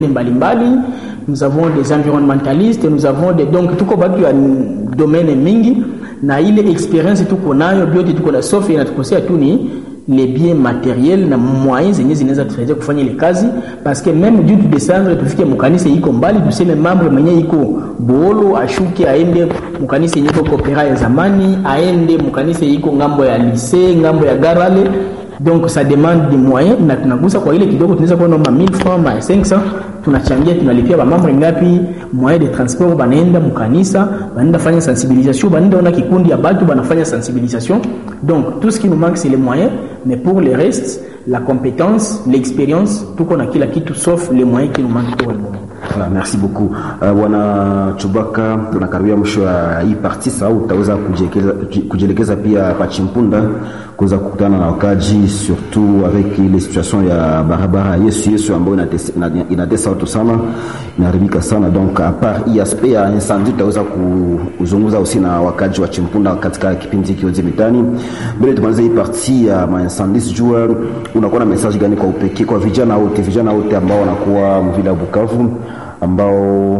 mbalimbali nous avons des environnementalistes nous avons des donc tuko batu ya domaine mingi na ile experience tuko nayo byote tuko na sauf inatukosea tu ni les biens matériels na moyens zenye zinaweza tusaidia kufanya ile kazi parce que même juu tudescendre tufike mukanisa iko mbali tuseme mambo mwenye iko boolo ashuke aende mukanisa yenye iko kopera ya zamani aende mukanisa iko ngambo ya lycée ngambo ya garale donc ça demande des moyens na tunagusa kwa ile kidogo tunaweza kuwa noma 1000 francs ma 500 tunachangia tunalipia bamambre ngapi moyen de transport banaenda mukanisa banaenda fanya sensibilisation banaenda ona kikundi ya batu banafanya sensibilisation donc tout ce qui nous manque c'est les moyens mais pour le reste la compétence l'expérience tuko na kila kitu sauf les moyens qui nous manquent pour le moment Voilà, merci beaucoup bwana uh, Chubaka, tunakaribia mwisho wa hii parti. Sasa utaweza kujielekeza pia pa Chimpunda kuweza kukutana na wakaji, surtout avec ile situation ya barabara Yesu Yesu ambayo inatesa, inatesa watu sana, inaharibika sana. Donc a part hii aspect ya incendie, tutaweza kuzungumza usi na wakaji wa Chimpunda katika kipindi hiki yote mitani. Mbele tumalize hii parti ya ma incendie, sijua unakuwa na message gani kwa upekee kwa vijana wote, vijana wote ambao wanakuwa mvila ya Bukavu ambao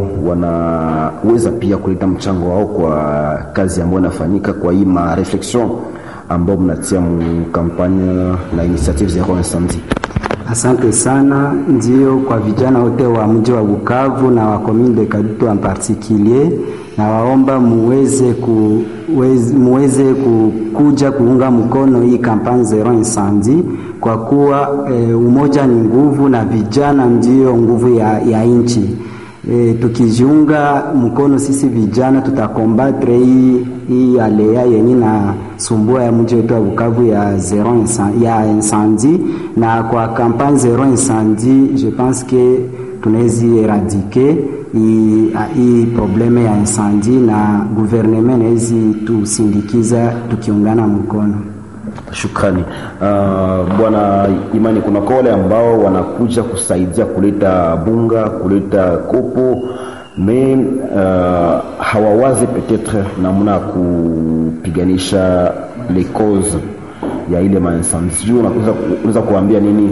wanaweza pia kuleta mchango wao kwa kazi ambayo inafanyika kwa hii ma reflexion ambao mnatia mkampanya na initiative zero incendie. Asante sana. Ndio, kwa vijana wote wa mji wa Bukavu na wa commune de Kadutu en particulier, na waomba muweze ku, muweze kukuja kuunga mkono hii kampani zero incendie kwa kuwa e, umoja ni nguvu na vijana ndio nguvu ya, ya nchi. E, tukijiunga mkono sisi vijana tutakombatre hii hii alea yenye na sumbua ya mji wetu wa Bukavu ya zero incendie, ya incendie na kwa kampani zero incendie je pense que tunawezi eradike hii probleme ya incendie na gouvernement nawezi tusindikiza tukiungana mkono. Shukrani uh, bwana Imani, kuna wale ambao wanakuja kusaidia kuleta bunga kuleta kopo me uh, hawawazi peut-être namna ya kupiganisha les causes ya ile maincendie. Sijui unaweza kuambia nini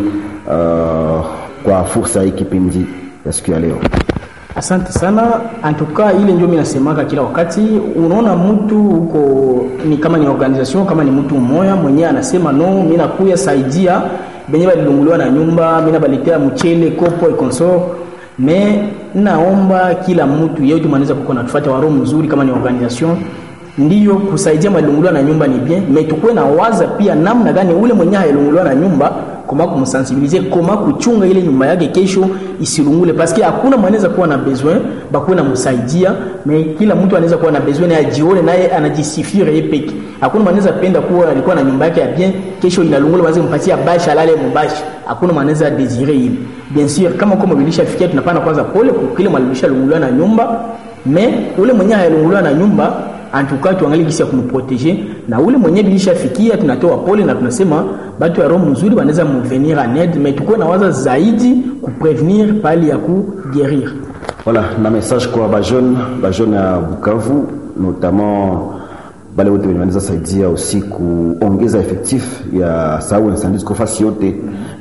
uh, kwa fursa hii kipindi ya siku ya leo? Asante sana. Antuka ile ndio mimi nasemaka kila wakati, unaona mtu huko ni kama ni organization kama ni mtu mmoja mwenyewe anasema no, mimi nakuya saidia benye balilunguliwa na nyumba, mimi nabaletea mchele kopo ikonsor me naomba kila mtu yeyote mwanaweza kuko natufuata waro mzuri kama ni organization ndiyo kusaidia malunguliwa na nyumba ni bien, me tukuwe na waza pia namna gani ule mwenye hayalunguliwa na nyumba koma kumsensibiliser koma kuchunga ile nyumba yake kesho isilungule, paske hakuna mwanaweza kuwa na besoin bakuwe na msaidia, me kila mtu anaweza kuwa na besoin naye ajione naye anajisifia yeye peke. Hakuna mwanaweza penda kuwa alikuwa na nyumba yake ya bien, kesho inalungula, waanze kumpatia bashi alale mubashi. Hakuna mwanaweza desire ile. Bien sûr, kama kwa mbilisha fikia, tunapana kwanza pole kwa kile mwalimisha lunguliwa na nyumba, me ule mwenye hayalunguliwa na nyumba antuka tuangalie gisi ya kumproteger na ule mwenye bilishafikia, tunatoa pole na tunasema batu ya roho mzuri wanaweza mvenir en aide, mais tukuwe na waza zaidi kuprevenir pali ya kuguérir. Voilà, na message kwa ba jeune ba jeune ya Bukavu notamment bale wote wenye wanaweza saidia aussi kuongeza effectif ya sababu incendie kwa fasi yote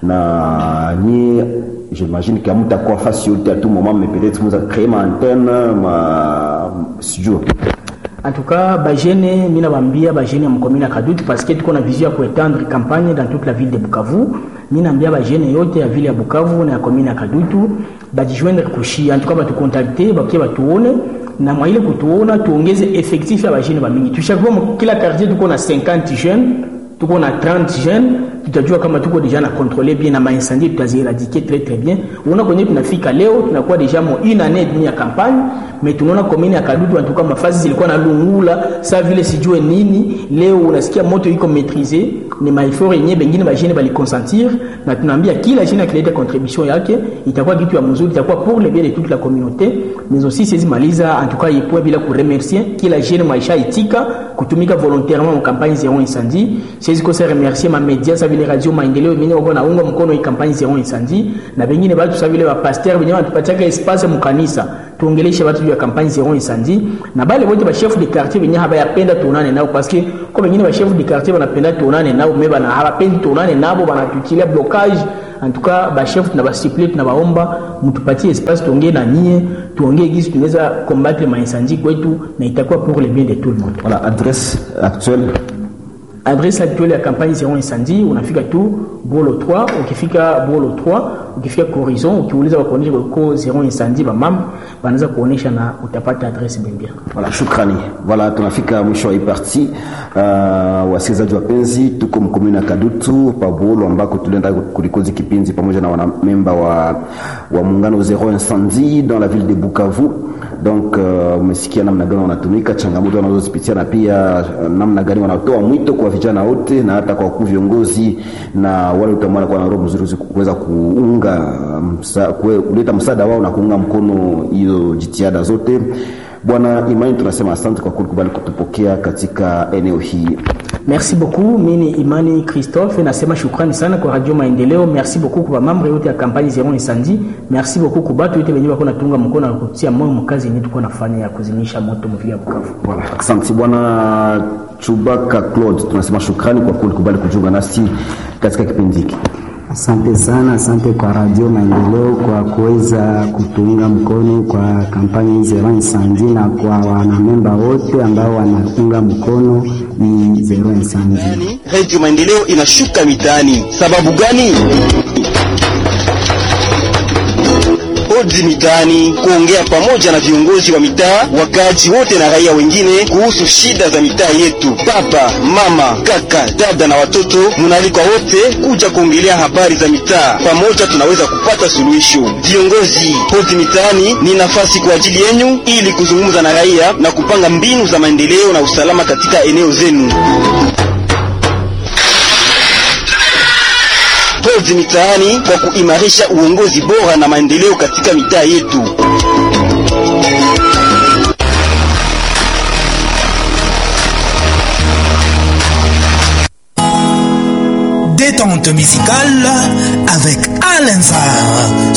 na ni j'imagine que mtakuwa fasi yote à tout moment mais peut-être mza créer ma antenne ma studio En tout cas, bajene mina bambia bajene ya mkomina Kadutu parce que tuko na vision ya kuetendre campagne dans toute la ville de Bukavu. Mina ambia bajene yote ya ville ya Bukavu na ya komina Kadutu bajijoindre kushia. En tout cas, batukontakte bakie batuone na mwa ile kutuona tuongeze effectif ya bajene bamingi. Tushakuwa kila quartier tuko na 50 jeunes, tuko na 30 jeunes tutajua kama tuko deja na contrôler bien na maincendie tutazieradike très très bien. Unaona kwenye tunafika leo tunakuwa deja mo une année demi ya campagne, mais tunaona commune ya Kadutu en tout cas mafasi zilikuwa na lungula sa vile sijue nini. Leo unasikia moto iko maîtriser, ni maifort yenyewe bengine bajene bali consentir, na tunaambia kila jene akileta contribution yake itakuwa kitu ya mzuri, itakuwa pour le bien de toute la communauté, mais aussi siwezi maliza en tout cas yepoe bila kuremercier kila jene maisha itika kutumika volontairement mu campagne zero incendie. Siwezi kosa remercier ma media sa vile radio maendeleo mengine wako naunga mkono hii kampani zero incendie, na bengine batu sa vile wa pasteur wenyewe wanatupatia espace mu kanisa tuongeleshe watu juu ya kampani zero incendie, na bale wote ba chef de quartier wenyewe habayapenda tuonane nao, parce que kwa wengine ba chef de quartier wanapenda tuonane nao, mais bana hawapendi tuonane nabo, banatuchilia blocage en tout cas bachef tunabasiple tunabaomba mtupatie espace tuongee na nyie tuongee gisi tunaweza combattre maincendie kwetu na itakuwa pour le bien de tout le monde Voilà, adresse actuelle adresse actuelle ya campagne zero incendie unafika tu bolo 3 ukifika bolo 3 ukifika horizon ukiuliza wakuonyesha ko zero incendie bamama wanaweza kuonyesha na utapata adresse bembia Voilà, shukrani. Voilà, tunafika mwisho wa hii parti. Uh, wasikilizaji wapenzi, tuko mkomuni na Kadutu Pabolo ambako tulienda kulikozi kipindi pamoja na wanamemba wa, wa muungano Zero Incendie dans la ville de Bukavu. Donc uh, umesikia namna gani wanatumika, changamoto wanazozipitia na pia uh, namna gani wanatoa mwito kwa vijana wote na hata kwa wakuu viongozi na wale wote ambao wanakuwa na roho mzuri kuweza kuunga msa, kue, kuleta msaada wao na kuunga mkono hiyo jitihada zote. Bwana Imani, tunasema asante kwa kukubali kutupokea katika eneo hii. merci beaucoup mini imani christophe nasema shukrani sana kwa radio maendeleo merci beaucoup kwa mambre yote ya kampani zero incendie merci beaucoup kwa batu yote wenyewe wako natunga mkono na kutia moyo mkazi yenyewe tuko nafanya ya kuzimisha moto mvia Bukavu Voilà, asante bwana Chubaka Claude, tunasema shukrani kwa kulikubali kujiunga nasi katika kipindi hiki. Asante sana, asante kwa Radio Maendeleo kwa kuweza kutuunga mkono kwa kampani Zero Incendie na kwa wanamemba wote ambao wanaunga mkono ni Zero Incendie. Radio Maendeleo inashuka mitaani. Sababu gani? Odi mitaani, kuongea pamoja na viongozi wa mitaa, wakaaji wote na raia wengine kuhusu shida za mitaa yetu. Baba, mama, kaka, dada na watoto, munaalikwa wote kuja kuongelea habari za mitaa. Pamoja tunaweza kupata suluhisho. Viongozi, odi mitaani ni nafasi kwa ajili yenu ili kuzungumza na raia na kupanga mbinu za maendeleo na usalama katika eneo zenu. Hozi mitaani kwa kuimarisha uongozi bora na maendeleo katika mitaa yetu. Détente musicale avec Alain Zar